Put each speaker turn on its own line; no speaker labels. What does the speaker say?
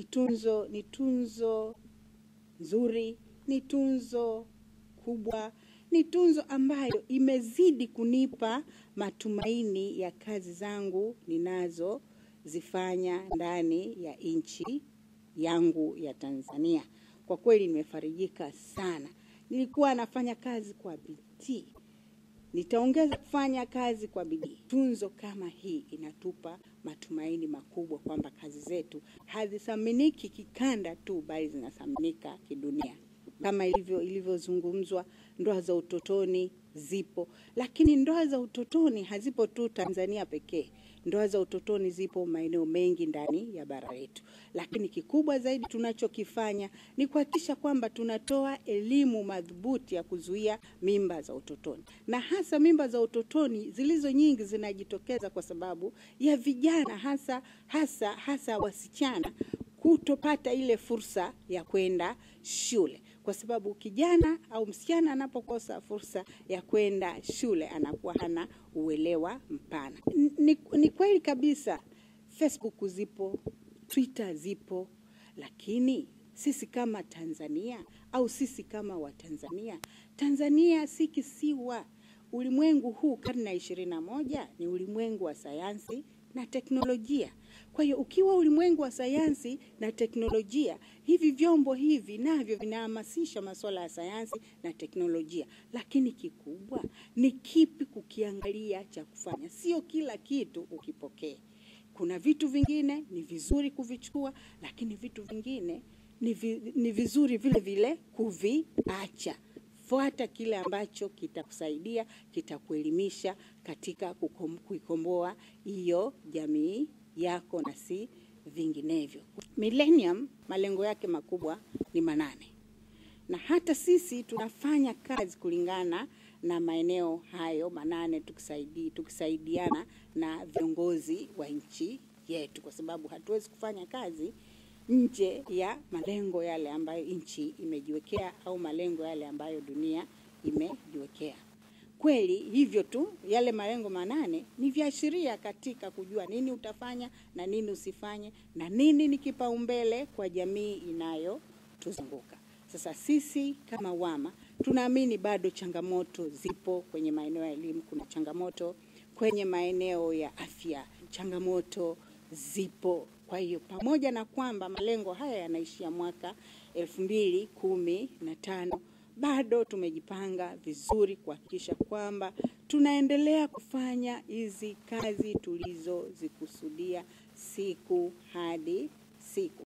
ni tunzo, ni tunzo nzuri, ni tunzo kubwa, ni tunzo ambayo imezidi kunipa matumaini ya kazi zangu ninazozifanya ndani ya nchi yangu ya Tanzania. Kwa kweli nimefarijika sana. Nilikuwa nafanya kazi kwa bidii, nitaongeza kufanya kazi kwa bidii. Tunzo kama hii inatupa matumaini makubwa kwamba kazi zetu hazithaminiki kikanda tu, bali zinathaminika kidunia. Kama ilivyo ilivyozungumzwa, ndoa za utotoni zipo, lakini ndoa za utotoni hazipo tu Tanzania pekee. Ndoa za utotoni zipo maeneo mengi ndani ya bara letu, lakini kikubwa zaidi tunachokifanya ni kuhakikisha kwamba tunatoa elimu madhubuti ya kuzuia mimba za utotoni, na hasa mimba za utotoni zilizo nyingi zinajitokeza kwa sababu ya vijana, hasa hasa hasa wasichana kutopata ile fursa ya kwenda shule, kwa sababu kijana au msichana anapokosa fursa ya kwenda shule anakuwa hana uelewa mpana. Ni, ni kweli kabisa Facebook zipo, Twitter zipo, lakini sisi kama Tanzania au sisi kama Watanzania, Tanzania si kisiwa. Ulimwengu huu karne ya ishirini na moja ni ulimwengu wa sayansi na teknolojia. Kwa hiyo ukiwa ulimwengu wa sayansi na teknolojia, hivi vyombo hivi navyo vinahamasisha masuala ya sayansi na teknolojia, lakini kikubwa ni kipi kukiangalia cha kufanya, sio kila kitu ukipokee. Kuna vitu vingine ni vizuri kuvichukua, lakini vitu vingine ni, vi, ni vizuri vile vile kuviacha. Fuata kile ambacho kitakusaidia, kitakuelimisha katika kukom, kuikomboa hiyo jamii yako na si vinginevyo. Millennium malengo yake makubwa ni manane, na hata sisi tunafanya kazi kulingana na maeneo hayo manane, tukisaidi, tukisaidiana na viongozi wa nchi yetu, kwa sababu hatuwezi kufanya kazi nje ya malengo yale ambayo nchi imejiwekea au malengo yale ambayo dunia imejiwekea. Kweli hivyo tu, yale malengo manane ni viashiria katika kujua nini utafanya na nini usifanye na nini ni kipaumbele kwa jamii inayotuzunguka. Sasa sisi kama WAMA tunaamini bado changamoto zipo kwenye maeneo ya elimu, kuna changamoto kwenye maeneo ya afya, changamoto zipo. Kwa hiyo pamoja na kwamba malengo haya yanaishia mwaka elfu mbili kumi na tano bado tumejipanga vizuri kuhakikisha kwamba tunaendelea kufanya hizi kazi tulizozikusudia siku hadi siku.